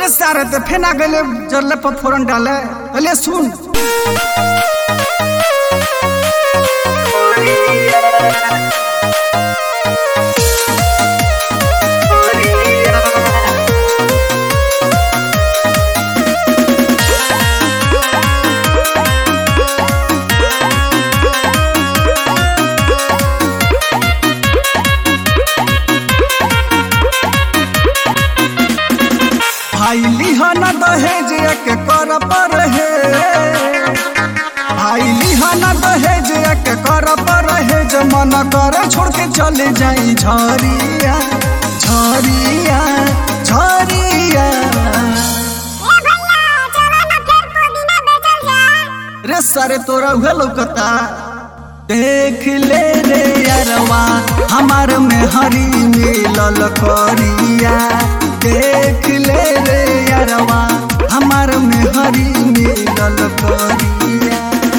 रे सारे ते फेना गले जरले पर फोरन डाले अले सुन भाई लिहाना दहेज के कर पर है भाई लिहाना दहेज के कर पर है जो मन कर छोड़ के चले जाई झरिया झरिया झरिया रे सारे तोरा उहे लौकता देख ले रे यारवा हमार में हरी मिलल करिया देख ले रे यारवा हमार में हरी मिलल करिया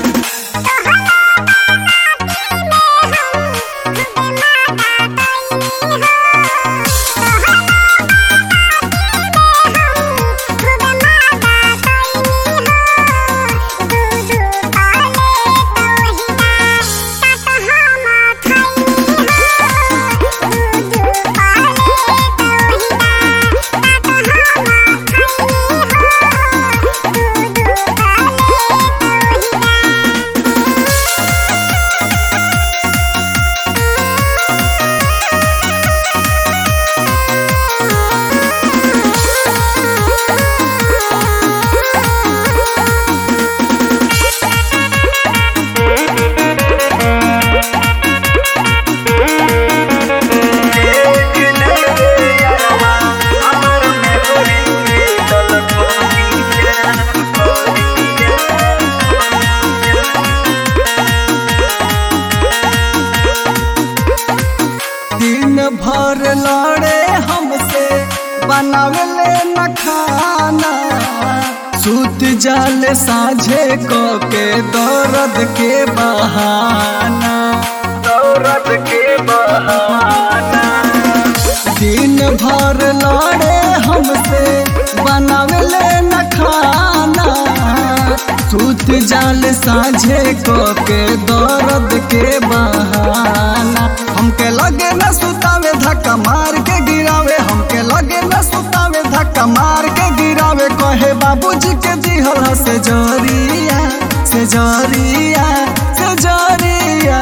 दिन भर लड़े हमसे बनावे ले न खाना सूत जाल साझे को के दर्द के बहाना दर्द के बहाना दिन भर लड़े हमसे बनावे ले न खाना सूत जाल साझे को के दर्द के बहाना हमके लगे न सुतावे धक्का मार के गिरावे हमके लगे न सुतावे धक्का मार के गिरावे कहे बाबूजी के दिहल से जरिया से जरिया से जरिया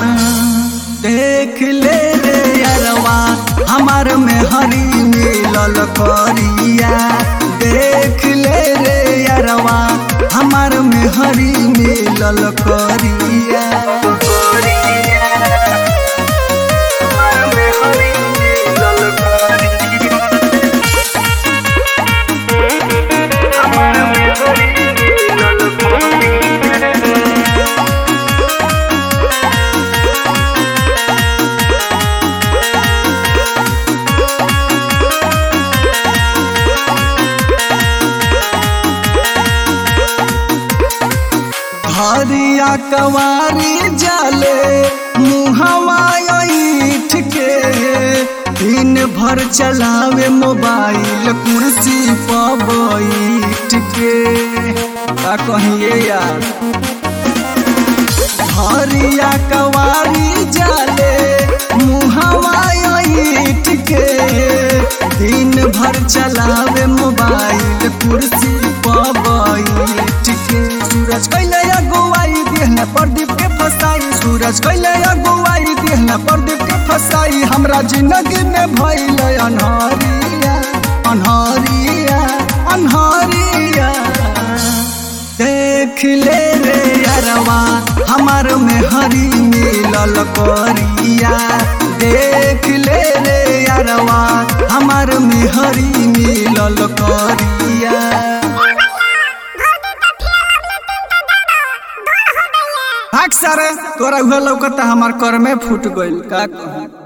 देख ले रे यारवा हमार में हरी मिलल करिया देख ले रे यारवा हमार में हरी मिलल करिया हरिया कवारी जाले मुहवा ईठ के दिन भर चलावे मोबाइल कुर्सी पर बैठ के का कहिए यार हरिया कवारी जाले मुहवा ईठ के दिन भर चलावे मोबाइल कुर्सी पर बैठ के सूरज कैले अगुवाई देहना प्रदीप के फसाई सूरज कैले अगुवाई देहना प्रदीप के फसाई हमरा जिंदगी में भइल अनहरिया अनहरिया अनहरिया देख ले रे यारवा हमार में हरी मिलल करिया देख ले रे यारवा हमार में हरी मिलल करिया भाग सारे तोरा उहे लौकता हमार कर में फूट गइल का कहूं